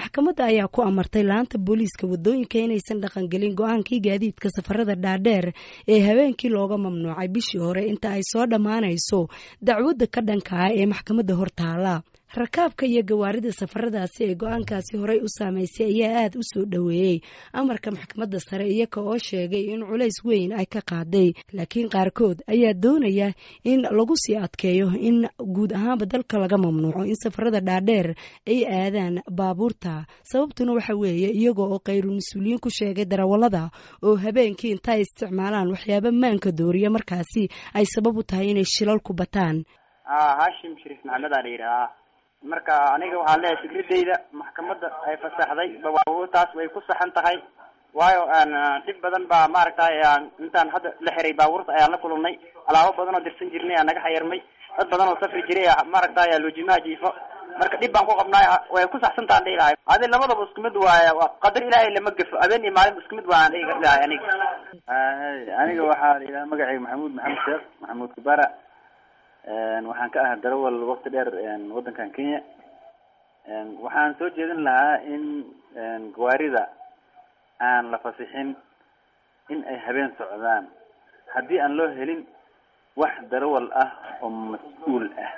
maxkamadda ayaa ku amartay laanta booliiska wadooyinka inaysan dhaqangelin go-aankii gaadiidka safarada dhaadheer ee habeenkii looga mamnuucay bishii hore inta ay soo dhammaanayso dacwadda ka dhanka ah ee maxkamadda hortaala rakaabka iyo gawaarida safaradaasi ee go-aankaasi horey u saameysay ayaa aada u soo dhoweeyey amarka maxkamadda sare iyaga oo sheegay in culays weyn ay ka qaaday laakiin qaarkood ayaa doonaya in lagu sii adkeeyo in guud ahaanba dalka laga mamnuuco in safarada dhaadheer ay aadaan baabuurta sababtuna waxa weeye iyaga oo khayrul mas-uuliyiin ku sheegay darawallada oo habeenkii inta ay isticmaalaan waxyaaba maanka dooriya markaasi ay sabab u tahay inay shilal ku bataan hashim shariif maxamed aa la yidhahaa marka aniga waxaan leeyahay fikradeyda maxkamadda ay fasaxday baabuurtaas way ku saxan tahay waayo dhib badan baa maaragtay intaan hadda la xiray baabuurta ayaan la kulannay alaabo badan oo dirsan jirnay aa naga xayarmay dad badan oo safri jiray maaragtay loojimaha jiifo marka dhib baan ku qabnaay way ku saxsan tahan dhihi lahay adi labadaba isku mid waay qadar ilaahay lama gafo habeen iyo maalin isku mid waan dhihi lahay aniga aniga waxaa la yidhaha magacayga maxamuud maxamed sheekh maxamuud kubara waxaan ka ahaa darawal wakti dheer waddankan kenya waxaan soo jeedin lahaa in gawaarida aan la fasixin in ay habeen socdaan haddii aan loo helin wax darawal ah oo mas-uul ah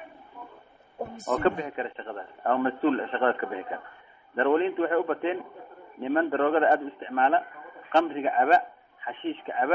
oo ka bixi kara shaqadaas oo mas-uul shaqadaas ka bixi kara darawaliintu waxay u bateen niman daroogada aada u isticmaala qamriga caba xashiishka caba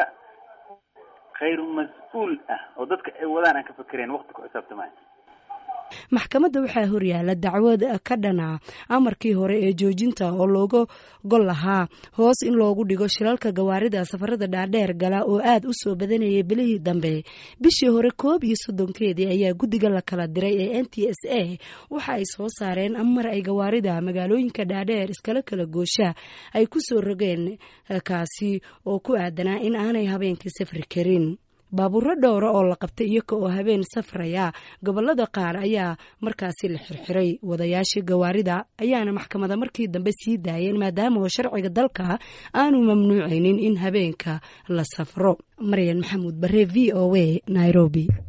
khayru mas-uul ah oo dadka ay wadaan aan ka fekereen waqti ku xisaabtamay maxkamadda waxaa horyaala dacwad ka dhana amarkii hore ee joojinta oo looga gol lahaa hoos in loogu dhigo shilalka gawaarida safarada dhaadheer gala oo aada u soo badanayay bilihii dambe bishii hore koob iyo soddonkeedii ayaa guddiga la kala diray ee n t s a waxa ay soo saareen amar ay gawaarida magaalooyinka dhaadheer iskala kala goosha ay ku soo rogeen kaasi oo ku aadanaa in aanay habeenkii safri karin baabuuro dhowra oo la qabtay iyaga oo habeen safraya gobolada qaar ayaa markaasi la xirxiray wadayaashii gawaarida ayaana maxkamada markii dambe sii daayeen maadaama oo sharciga dalka aanu mamnuucaynin in habeenka la safro maryan maxamuud bare v o a nairobi